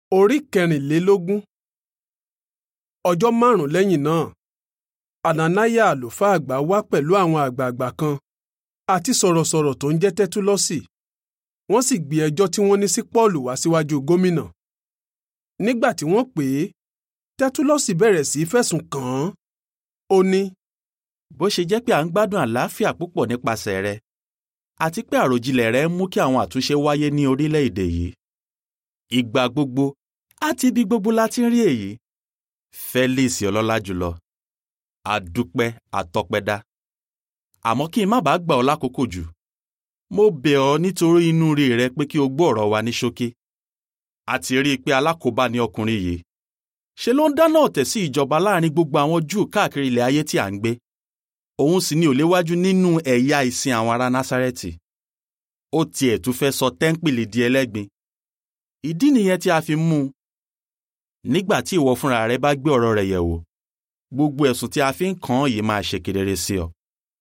Orí kẹrìnlélógún. Ọjọ́ márùn-ún lẹ́yìn náà, Ananiah àlùfáà àgbà wá pẹ̀lú àwọn àgbààgbà kan àti sọ̀rọ̀sọ̀rọ̀ tó ń jẹ́ Tẹ́túlọ́sì. Wọ́n sì gbé ẹjọ́ tí wọ́n ní sí Pọ́ọ̀lù wá síwájú gómìnà. Nígbà tí wọ́n pè é, Tẹ́túlọ́sì bẹ̀rẹ̀ sí í fẹ̀sùn kàn án. Ó ní, bó ṣe jẹ́ pé à ń gbádùn àlàáfíà púpọ̀ nípasẹ̀ rẹ àti pé àròjinlẹ̀ rẹ ń mú kí àwọn àtúnṣe wáyé ní orílẹ̀-èdè yìí. Ìgbà gbogbo àti ibi gbogbo la ti ń rí èyí. Felix ọlọ́lá jùlọ. Adúpẹ́ àtọpẹ́dá. Àmọ́ kí n má bàa gbà ọ́ lákòókò jù. Mo bẹ̀ ọ́ nítorí inú rí rẹ pé kí o gbọ́ ọ̀rọ̀ wa ní ṣókí. A ti rí i pé alákòóbá ni ọkùnrin yìí. Ṣe ló ń dáná ọ̀tẹ̀ sí ìjọba láàrin gbogbo àwọn Júù káàkiri ilẹ̀ ayé tí à ń gbé òun sì ni òléwájú nínú ẹ̀yà ìsìn àwọn ará násárẹ́tì ó tiẹ̀ tún fẹ́ sọ tẹ́ńpìlì di ẹlẹ́gbin ìdí nìyẹn tí a fi mú un nígbà tí ìwọ fúnra rẹ bá gbé ọ̀rọ̀ rẹ̀ yẹ̀ wò gbogbo ẹ̀sùn tí a fi ń kàn án yìí máa ṣe kedere sí ọ.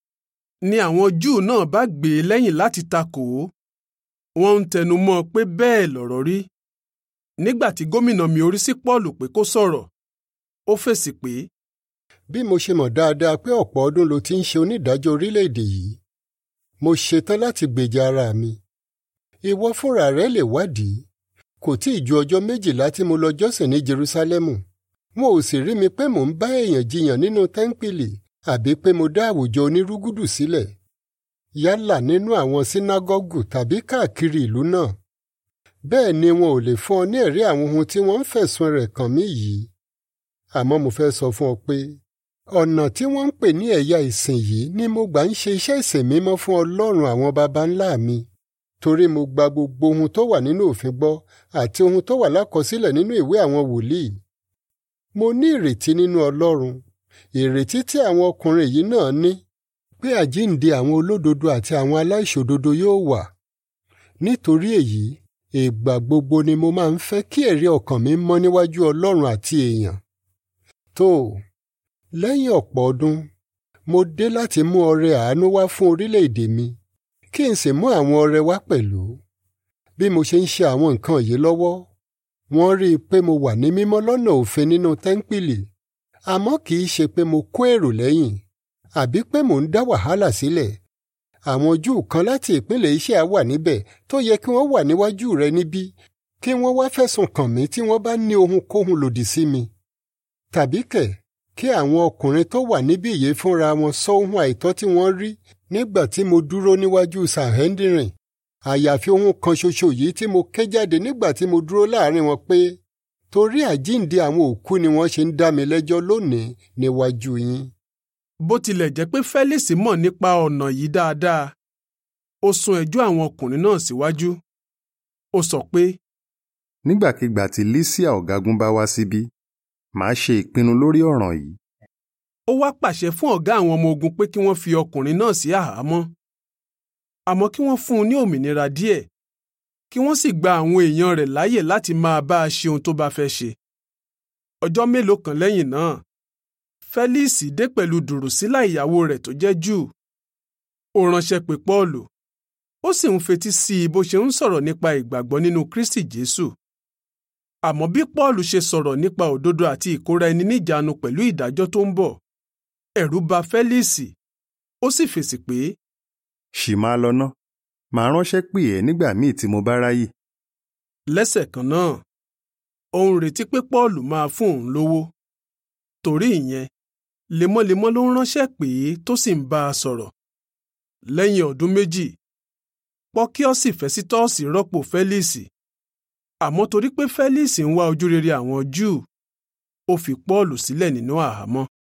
ni àwọn Júù náà bá gbé e lẹ́yìn láti takò ó. Wọ́n ń tẹnu mọ́ ọ pé bẹ́ẹ̀ lọ̀rọ̀ rí. Nígbà tí gómìnà mi orí sí Pọ́ọ̀lù pé kó sọ̀rọ̀, ó fèsì pé bí mo ṣe mọ̀ dáadáa pé ọ̀pọ̀ ọdún ló ti ń ṣe onídàájọ́ orílẹ̀-èdè yìí mo ṣetán láti gbèjà ara mi ìwọ fúnra rẹ lè wádìí kò tí ì ju ọjọ́ méjìlá tí mo lọ jọ́sìn ní Jerúsálẹ́mù wọn ò sì rí mi pé mò ń bá èèyàn jiyàn nínú tẹ́ńpìlì àbí pé mo dá àwùjọ onírúgúdù sílẹ̀ yálà nínú àwọn sínágọ́gù tàbí káàkiri ìlú náà bẹ́ẹ̀ ni wọn ò lè fún ọ ní ẹ̀rí àwọn ohun tí wọ́n ń fẹ̀sùn rẹ̀ kàn mí yìí àmọ́ mo fẹ́ sọ fún ọ pé ọ̀nà tí wọ́n ń pè ní ẹ̀yà ìsìn yìí ni mo gbà ń ṣe iṣẹ́ ìsìn mímọ́ fún Ọlọ́run àwọn baba ńlá mi torí mo gba gbogbo ohun tó wà nínú òfin gbọ́ àti ohun tó wà lákọsílẹ̀ nínú ìwé àwọn wòlíì. mo ní ìrètí nínú Ọlọ́run ìrètí tí àwọn ọkùnrin yìí náà ní pé àjíǹde àwọn olódodo àti àwọn aláìṣòdodo yóò wà. nítorí èyí ìgbà gbogbo ni mo máa ń fẹ́ kí ẹ̀rí ọkàn mi mọ́ níwájú Ọlọ́run àti èèyàn. tó o lẹ́yìn ọ̀pọ̀ ọdún mo dé láti mú ọrẹ àánú wá fún orílẹ̀-èdè mi kí n sì mú àwọn ọrẹ wá pẹ̀lú. bí mo ṣe ń ṣe àwọn nǹkan yìí lọ́wọ́ wọ́n rí i pé mo wà ní mímọ́ lọ́nà òfin nínú tẹ́ńpìlì àmọ́ kì í ṣe pé mo kó èrò lẹ́yìn àbí pé mò ń dá wàhálà sílẹ̀. àwọn Júù kan láti ìpínlẹ̀ Iṣẹ́ wà níbẹ̀ tó yẹ kí wọ́n wà níwájú rẹ níbí kí wọ́n wá fẹ̀sùn kàn mí tí wọ́n bá ní ohunkóhun lòdì sí mi. tàbí kẹ̀ kí àwọn ọkùnrin tó wà níbí yìí fúnra wọn sọ ohun àìtọ́ tí wọ́n rí nígbà tí mo dúró níwájú Sanhedrin àyàfi ohun kan ṣoṣo yìí tí mo ké jáde nígbà tí mo dúró láàrin wọn pé torí àjíǹde àwọn òkú ni wọ́n ṣe ń dá mi lẹ́jọ́ lónìí níwájú yín. bó tilẹ̀ jẹ́ pé Felix mọ̀ nípa ọ̀nà yìí dáadáa ó sún ẹjọ́ àwọn ọkùnrin náà síwájú. ó sọ pé nígbàkigbà tí Lísíà ọ̀gágun bá wá síbí màá ṣe ìpinnu lórí ọ̀ràn yìí. ó wá pàṣẹ fún ọ̀gá àwọn ọmọ ogun pé kí wọ́n fi ọkùnrin náà sí àhámọ́ àmọ́ kí wọ́n fún un ní òmìnira díẹ̀ kí wọ́n sì gba àwọn èèyàn rẹ̀ láàyè láti máa bá a ṣe ohun tó bá fẹ́ ṣe. ọjọ́ mélòó kan lẹ́yìn náà Felix dé pẹ̀lú Dùrùsílà ìyàwó rẹ̀ tó jẹ́ Júù ó ránṣẹ́ pé Pọ́ọ̀lù ó sì ń fetí sí i bó ṣe ń sọ̀rọ̀ nípa ìgbàgbọ́ nínú Kristi Jésù àmọ́ bí Pọ́ọ̀lù ṣe sọ̀rọ̀ nípa òdodo àti ìkóra ẹni níjàánu pẹ̀lú ìdájọ́ tó ń bọ̀ ẹ̀rù bà Fẹ́líìsì ó sì fèsì pé. ṣì máa lọ ná màá ránṣẹ́ pè ẹ́ nígbà míì tí mo bá ráyè. lẹ́sẹ̀ kan náà ó ń retí pé Pọ́ọ̀lù máa fún òun lówó torí ìyẹn lemọ́lemọ́ ló ń ránṣẹ́ pè é tó sì ń bá a sọ̀rọ̀ lẹ́yìn ọdún méjì Pọ́kíọ́sì Fẹ́sítọ́ọ̀sì rọ́pò Fẹ́líìsì àmọ́ torí pé Felix ń wá ojúrere àwọn Júù ó fi Pọ́ọ̀lù sílẹ̀ nínú àhámọ́.